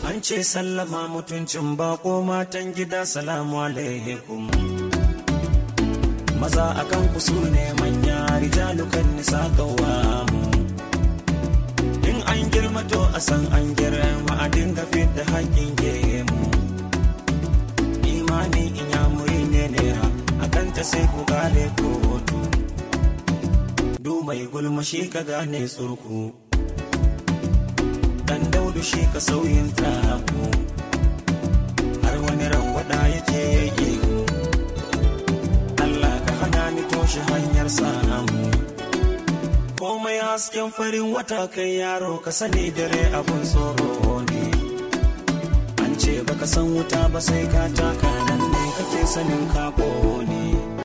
An ce sallama mutuncin bako matan gida salamu alaikum. Maza akan ku su ne manya rijalukan nisa kawamu. In an girma to a san an girma a dinga da haƙƙin gemu. Imani in ya muri ne nera akan ta sai ku gane kotu. Du mai gulma shi ka gane tsurku. Dan daudu shi ka sauyin taku. Har wani rangwada yake yake Allah ka hana ni toshe hanyar samu. komai hasken farin wata kai yaro ka sani dare abun tsoro ne an ce baka san wuta ba sai ka taka nan ne kake sanin ka ne